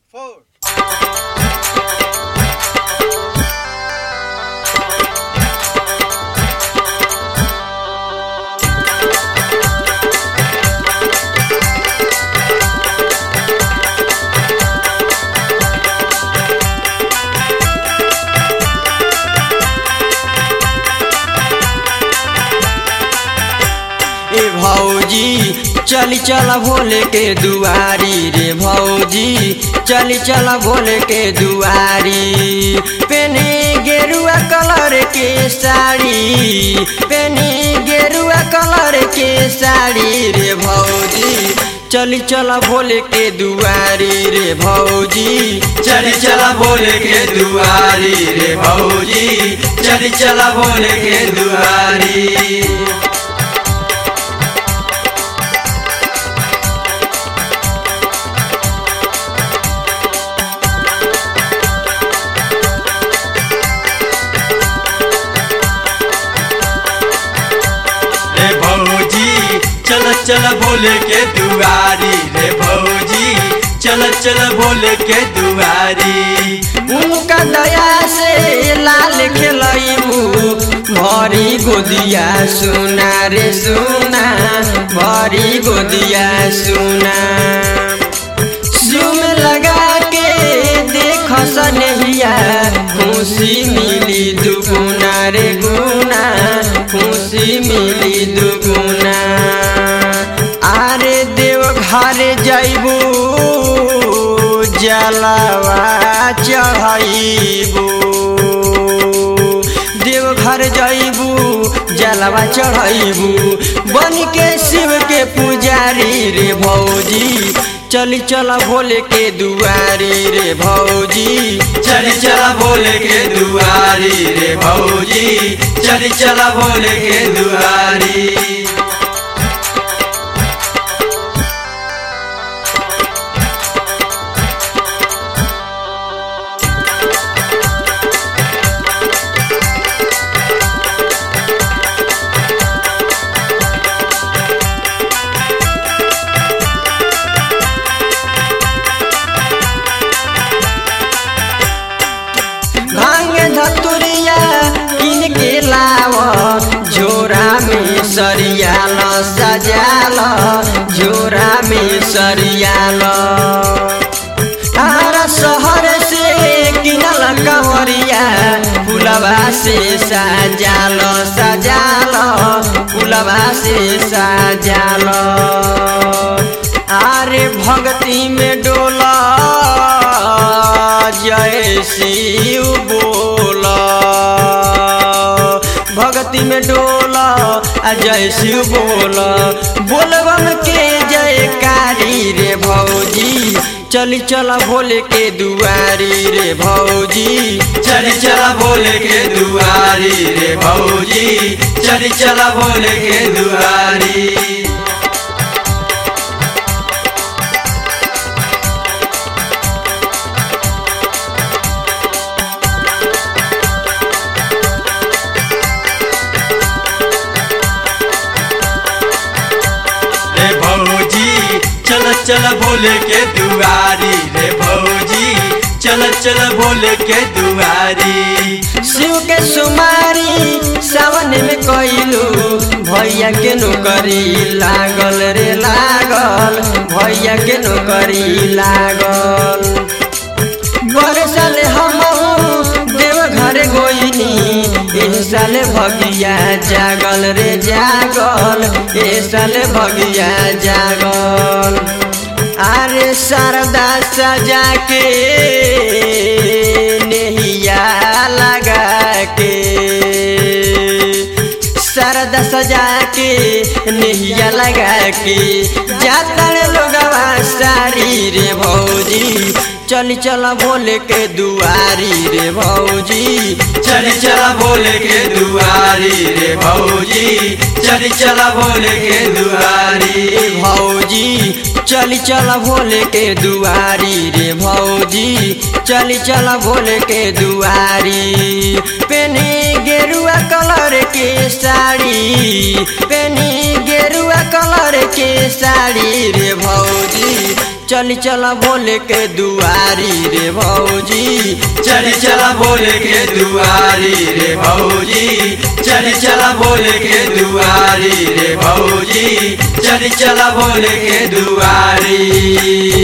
four. ए भौजी चली चल भोले के दुआरी रे भौजी चली चल भोले के दुआरी पेने गेरुआ कलर के साड़ी पेने गेरुआ कलर के साड़ी रे भौजी चली चल भोले के दुआरी रे भौजी चली चला भोले के दुआरी रे भौजी चली चला भोले के दुआरी रे भौजी चल चल भोले के दुआरी रे भौजी चल चल भोले के दुआरी उनका दया से लाल खेलैबू भरी गोदिया सुना रे सुना भरी गोदिया सुना सुम लगा के देख सनहिया खुशी मिली दुगुना रे गुना खुशी मिली दुगुना आरे देव घर जैबू जलवा चढ़ैबू देव घर जैबू जलवा चढ़ैबू बन के शिव के पुजारी रे भौजी चली चल भोले के दुआरी रे भौजी चली चला भोले के दुआरी रे भौजी चली चला भोले के दुआरी भांग धतुरिया किन के लाव झोरा में सरियाल सजाल झोरा में सरियाल तारा शहर से किनल कंवरिया फुलवा से सजाल सजाल फुलवा से सजाल आरे भक्ति में डोला जय शिव बोला भक्ति में डोला आ जय शिव बोला बोलबम के जयकारी रे भौजी चली चला भोले के दुआरी रे भौजी चली चला भोले के दुआरी रे भौजी चली चला भोले के दुआरी रे भौजी चल चल भोले के दुआरी रे भौजी चल चल भोले के दुआरी शिव के सुमारी सावन में कैलू भैया के नौकरी लागल रे लागल भैया के नौकरी लागल बड़े साले हम देव घर गोइनी एह साले भगिया जागल रे जागल एह साले भगिया जागल अरे शारदा सजा के नेहिया लगा के शारदा सजा के नेहिया लगा के जाता रे लोगवा सारी रे भौजी चली चल भोले के दुआरी रे भौजी चली चला भोले के दुआरी रे भौजी चली चला भोले के दुआरी भौजी चली चल भोले के दुआरी रे भौजी चली चल भोले के दुआरी पेनी गेरुआ कलर के साड़ी पेनी गेरुआ कलर के साड़ी रे भौजी चली चल भोले के दुआरी रे भौजी चली चला भोले के दुआरी रे भौजी चली चला भोले के दुआरी रे भौजी चली चला भोले के दुआरी